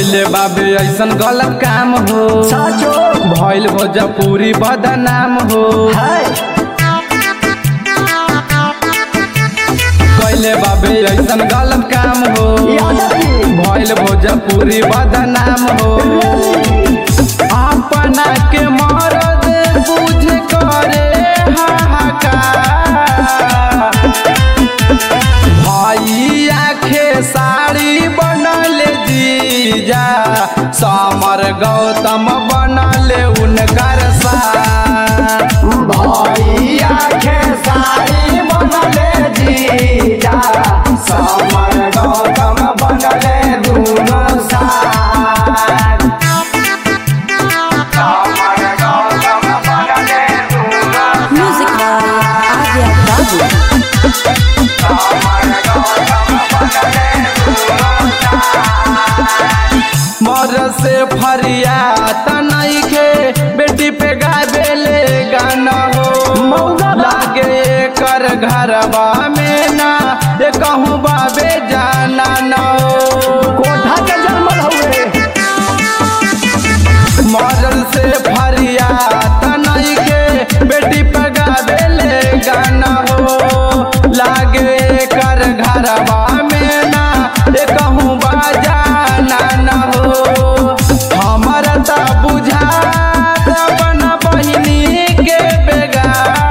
कैले बाबे ऐसन गलत काम हो साचो भइल भोजपुरी बदनाम हो है कैले बाबे ऐसन गलत काम हो यादव जी भइल भोजपुरी बदनाम हो अपना के मरद बुझ करे हाहाकार भैया खेसारी बनल जीजा समर गौतम बनल उनकर सार भैया खेसारी बनले जीजा समर गौतम बनले दुनो साथ समर गौतम बनले दुनो Music by Avia Babu. समर गौतम बनले दुनो साथ मर से फरिया तनखे बेटी पे गावेले गाना हो मौगा बा। लागे कर घरवा में ना ये कहूँ बाबे जाना न हो कोठा के जन्मल हुए मरल से फरिया तनखे बेटी पे गावेले गाना हो लागे कर घरवा में ना ये कहूँ बाजाना न हो हमर त बुझा अपन बहिनी के बेगा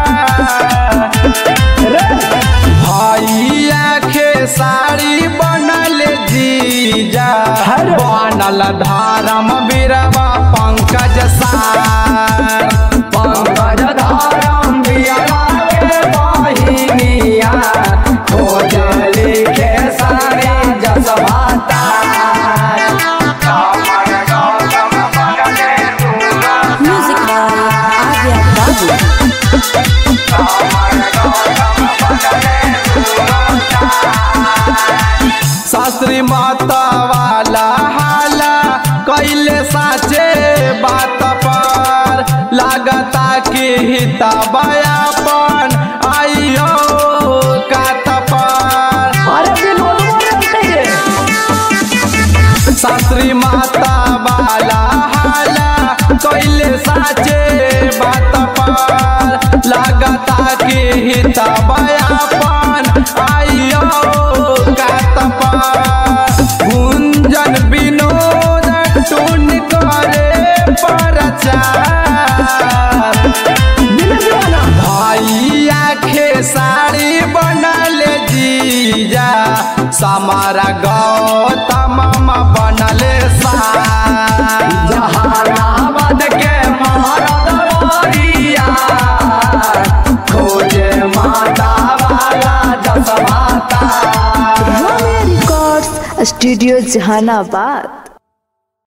भैया खेसारी बनल जीजा अरे। बनल धर्म बीरवा पंकज सार पंकज धारम बिया के बहिनिया खोजली के सारे जसवाता समर गौतम बनले दुनो Music by Avia Babu. समर गौतम बनले दुनो शास्त्री माता वाला हाला कैले साचे बात पर लागता कि हिता बयापन आइयो कात पर अरे विनोद बोलते रे शास्त्री माता वाला हाला कैले साचे बात पर लागता कि हिता बयापन आइयो कात पर गुंजन विनोद टून करे प्रचार दिल दीवाना भैया खेसारी बनल जीजा समारा गौतम बनल सार जहानाबाद के महाराज वारिया खोजे माता वाला जसवाता Ramya Records, Studio Jahanabad.